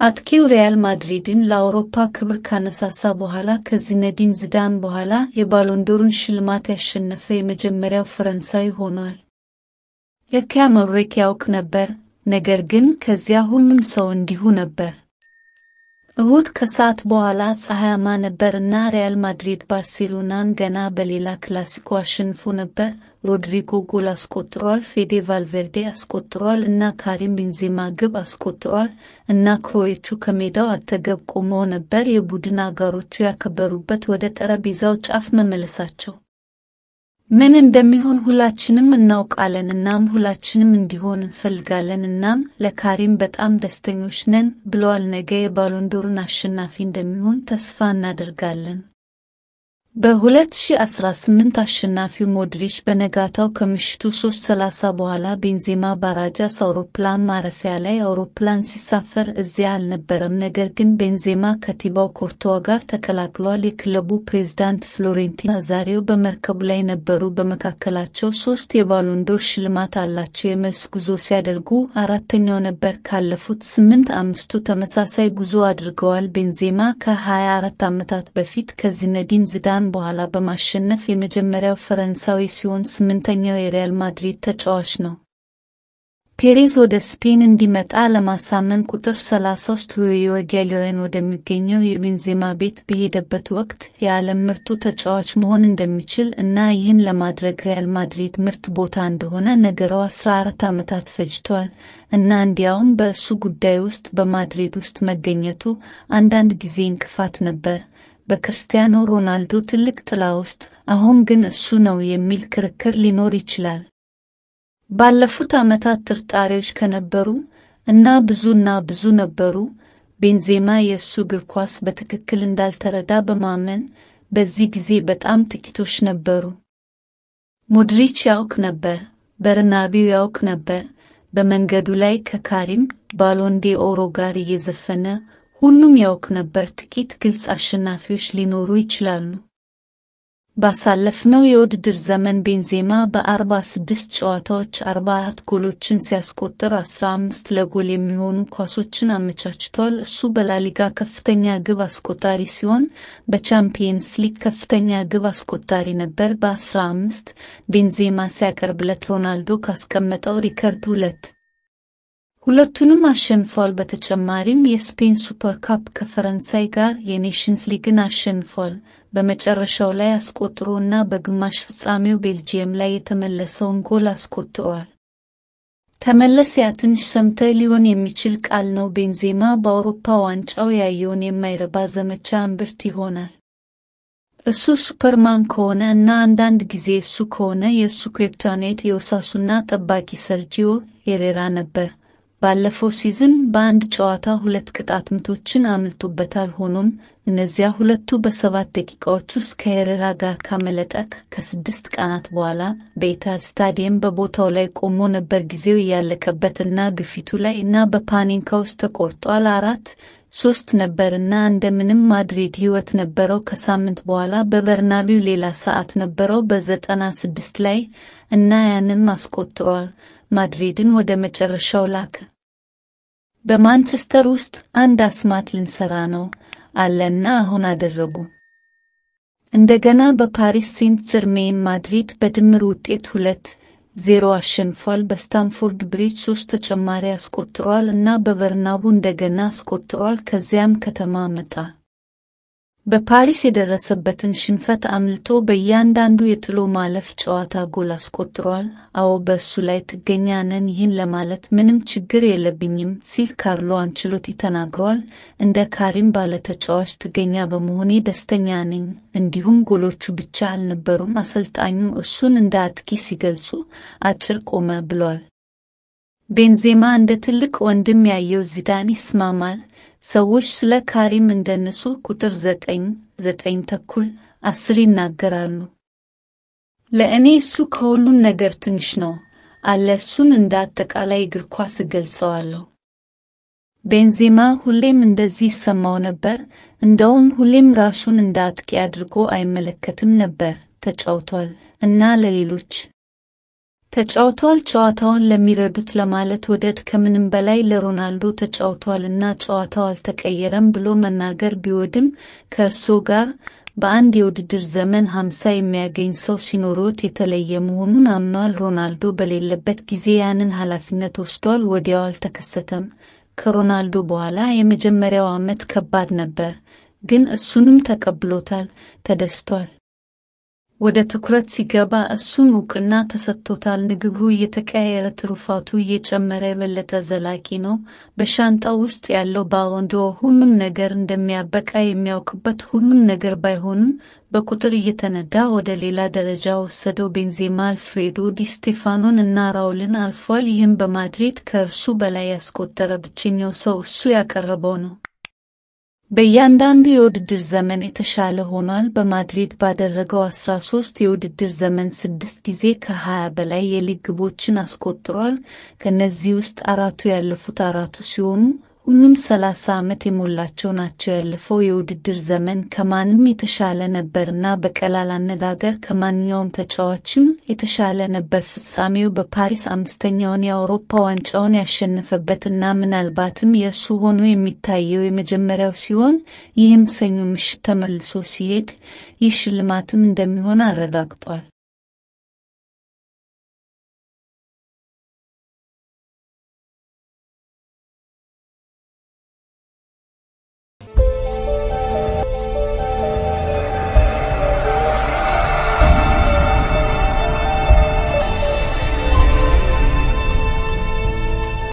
አጥቂው ሪያል ማድሪድን ለአውሮፓ ክብር ካነሳሳ በኋላ ከዚነዲን ዝዳን በኋላ የባሎንዶርን ሽልማት ያሸነፈ የመጀመሪያው ፈረንሳዊ ሆኗል። የኪያ መብሬክ ያውቅ ነበር፣ ነገር ግን ከዚያ ሁሉም ሰው እንዲሁ ነበር። እሁድ ከሰዓት በኋላ ፀሐያማ ነበር እና ሪያል ማድሪድ ባርሴሎናን ገና በሌላ ክላሲኮ አሸንፎ ነበር። ሮድሪጎ ጎል አስቆጥሯል፣ ፌዴ ቫልቬርዴ አስቆጥሯል እና ካሪም ቤንዜማ ግብ አስቆጥሯል እና ክሮዎቹ ከሜዳው አጠገብ ቆመው ነበር የቡድን አጋሮቹ ያከበሩበት ወደ ጠረጴዛው ጫፍ መመለሳቸው። ምን እንደሚሆን ሁላችንም እናውቃለን እናም ሁላችንም እንዲሆን እንፈልጋለን እናም ለካሪም በጣም ደስተኞች ነን ብለዋል። ነገ የባሎንዶርን አሸናፊ እንደሚሆን ተስፋ እናደርጋለን። በ2018 አሸናፊው ሞድሪች በነጋታው ከምሽቱ 3:30 በኋላ ቤንዜማ ባራጃስ አውሮፕላን ማረፊያ ላይ አውሮፕላን ሲሳፈር እዚያ አልነበረም። ነገር ግን ቤንዜማ ከቲባው ኮርቶዋ ጋር ተቀላቅሏል። የክለቡ ፕሬዝዳንት ፍሎሬንቲኖ ናዛሪዮ በመርከቡ ላይ ነበሩ። በመካከላቸው ሶስት የባሎንዶር ሽልማት አላቸው። የመልስ ጉዞ ሲያደርጉ አራተኛው ነበር። ካለፉት ስምንት አምስቱ ተመሳሳይ ጉዞ አድርገዋል። ቤንዜማ ከ24 ዓመታት በፊት ከዚነዲን ዝዳን በኋላ በማሸነፍ የመጀመሪያው ፈረንሳዊ ሲሆን ስምንተኛው የሪያል ማድሪድ ተጫዋች ነው። ፔሬዝ ወደ ስፔን እንዲመጣ ለማሳመን ቁጥር 33 ሩዮ ጊያሎን ወደሚገኘው የቤንዜማ ቤት በሄደበት ወቅት የዓለም ምርጡ ተጫዋች መሆን እንደሚችል እና ይህን ለማድረግ ሪያል ማድሪድ ምርጥ ቦታ እንደሆነ ነገረው። 14 ዓመታት ፈጅቷል እና እንዲያውም በእሱ ጉዳይ ውስጥ በማድሪድ ውስጥ መገኘቱ አንዳንድ ጊዜ እንቅፋት ነበር። በክርስቲያኖ ሮናልዶ ትልቅ ጥላ ውስጥ አሁን ግን እሱ ነው የሚል ክርክር ሊኖር ይችላል። ባለፉት ዓመታት ጥርጣሬዎች ከነበሩ እና ብዙና ብዙ ነበሩ። ቤንዜማ የእሱ እግር ኳስ በትክክል እንዳልተረዳ በማመን በዚህ ጊዜ በጣም ጥቂቶች ነበሩ። ሞድሪች ያውቅ ነበር፣ በርናቢው ያውቅ ነበር። በመንገዱ ላይ ከካሪም ባሎንዴ ኦሮ ጋር እየዘፈነ ሁሉም ያውቅ ነበር። ጥቂት ግልጽ አሸናፊዎች ሊኖሩ ይችላሉ። ባሳለፍነው የውድድር ዘመን ቤንዜማ በ46 ጨዋታዎች 44 ጎሎችን ሲያስቆጥር 15 ለጎል የሚሆኑ ኳሶችን አመቻችቷል። እሱ በላሊጋ ከፍተኛ ግብ አስቆጣሪ ሲሆን በቻምፒየንስ ሊግ ከፍተኛ ግብ አስቆጣሪ ነበር በ15 ቤንዜማ ሲያቀርብለት ሮናልዶ ካስቀመጠው ሪከርድ ሁለት ሁለቱንም አሸንፏል። በተጨማሪም የስፔን ሱፐር ካፕ ከፈረንሳይ ጋር የኔሽንስ ሊግን አሸንፏል። በመጨረሻው ላይ አስቆጥሮ እና በግማሽ ፍጻሜው ቤልጂየም ላይ የተመለሰውን ጎል አስቆጥሯል። ተመለስ ያ ትንሽ ሰምተ ሊሆን የሚችል ቃል ነው። ቤንዜማ በአውሮፓ ዋንጫው ያየውን የማይረባ ዘመቻ እምብርት ይሆናል። እሱ ሱፐርማን ከሆነ እና አንዳንድ ጊዜ እሱ ከሆነ የእሱ ክሪፕቶኔት የኦሳሱና ጠባቂ ሰርጂዮ ሄሬራ ነበር። ባለፈው ሲዝን በአንድ ጨዋታ ሁለት ቅጣት ምቶችን አምልጦበታል። ሆኖም እነዚያ ሁለቱ በሰባት ደቂቃዎች ውስጥ ከሄሬራ ጋር ካመለጠት ከስድስት ቀናት በኋላ በኢታድ ስታዲየም በቦታው ላይ ቆሞ ነበር። ጊዜው እያለቀበት እና ግፊቱ ላይ እና በፓኒንካ ውስጥ ተቆርጧል። አራት ሶስት ነበር እና እንደምንም ማድሪድ ህይወት ነበረው። ከሳምንት በኋላ በበርናቢው ሌላ ሰዓት ነበረው በዘጠና ስድስት ላይ እና ያንን አስቆጥሯል። ማድሪድን ወደ መጨረሻው ላከ። በማንቸስተር ውስጥ አንድ አስማት ልንሰራ ነው አለና አሁን አደረጉ። እንደገና በፓሪስ ሴንት ጀርሜን ማድሪድ በድምር ውጤት ሁለት ዜሮ አሸንፏል። በስታንፎርድ ብሪጅ ሶስት ተጨማሪ አስቆጥሯል እና በበርናቡ እንደገና አስቆጥሯል። ከዚያም ከተማ መጣ። በፓሪስ የደረሰበትን ሽንፈት አምልጦ በእያንዳንዱ የጥሎ ማለፍ ጨዋታ ጎል አስቆጥሯል። አዎ በእሱ ላይ ጥገኛ ነን፣ ይህን ለማለት ምንም ችግር የለብኝም ሲል ካርሎ አንችሎቲ ተናግሯል። እንደ ካሪም ባለ ተጫዋች ጥገኛ በመሆኔ ደስተኛ ነኝ። እንዲሁም ጎሎቹ ብቻ አልነበሩም። አሰልጣኙ እሱን እንደ አጥቂ ሲገልጹ አጭር ቆመ ብሏል። ቤንዜማ እንደ ትልቅ ወንድም ያየው ዚዳን ይስማማል። ሰዎች ስለ ካሪም እንደነሱ ቁጥር ዘጠኝ ዘጠኝ ተኩል አስር ይናገራሉ። ለእኔ እሱ ከሁሉም ነገር ትንሽ ነው አለ። እሱን እንደ አጠቃላይ እግር ኳስ እገልጸዋለሁ። ቤንዜማ ሁሌም እንደዚህ ይሰማው ነበር። እንደውም ሁሌም ራሱን እንደ አጥቂ አድርጎ አይመለከትም ነበር። ተጫውቷል እና ለሌሎች ተጫውቷል። ጨዋታውን ለሚረዱት ለማለት ወደድ ከምንም በላይ ለሮናልዶ ተጫውቷልና ጨዋታው አልተቀየረም ብሎ መናገር ቢወድም ከእርሶ ጋር በአንድ የውድድር ዘመን ሀምሳ የሚያገኝ ሰው ሲኖሮት የተለየ መሆኑን አምኗል። ሮናልዶ በሌለበት ጊዜ ያንን ኃላፊነት ወስዷል። ወዲያው አልተከሰተም። ከሮናልዶ በኋላ የመጀመሪያው ዓመት ከባድ ነበር፣ ግን እሱንም ተቀብሎታል፣ ተደስቷል። ወደ ትኩረት ሲገባ እሱን እውቅና ተሰጥቶታል። ንግግሩ እየተቀያየረ ትሩፋቱ እየጨመረ የበለጠ ዘላቂ ነው። በሻንጣው ውስጥ ያለው ባሎን ዶር ሁሉም ነገር እንደሚያበቃ የሚያውቅበት ሁሉም ነገር ባይሆንም በቁጥር እየተነዳ ወደ ሌላ ደረጃ ወሰደው። ቤንዜማ አልፍሬዶ ዲ ስቴፋኖን እና ራውልን አልፏል። ይህም በማድሪድ ከእርሱ በላይ ያስቆጠረ ብቸኛው ሰው እሱ ያቀረበው ነው። በእያንዳንዱ የውድድር ዘመን የተሻለ ሆኗል። በማድሪድ ባደረገው 13 የውድድር ዘመን ስድስት ጊዜ ከ20 በላይ የሊግ ግቦችን አስቆጥሯል። ከእነዚህ ውስጥ አራቱ ያለፉት አራቱ ሲሆኑ ሁሉም 30 ዓመት የሞላቸው ናቸው። ያለፈው የውድድር ዘመን ከማንም የተሻለ ነበርና በቀላል አነጋገር ከማንኛውም ተጫዋችም የተሻለ ነበር። ፍጻሜው በፓሪስ አምስተኛውን የአውሮፓ ዋንጫውን ያሸነፈበትና ምናልባትም የእሱ ሆኖ የሚታየው የመጀመሪያው ሲሆን ይህም ሰኞ ምሽት ተመልሶ ሲሄድ ይህ ሽልማትም እንደሚሆን አረጋግጧል።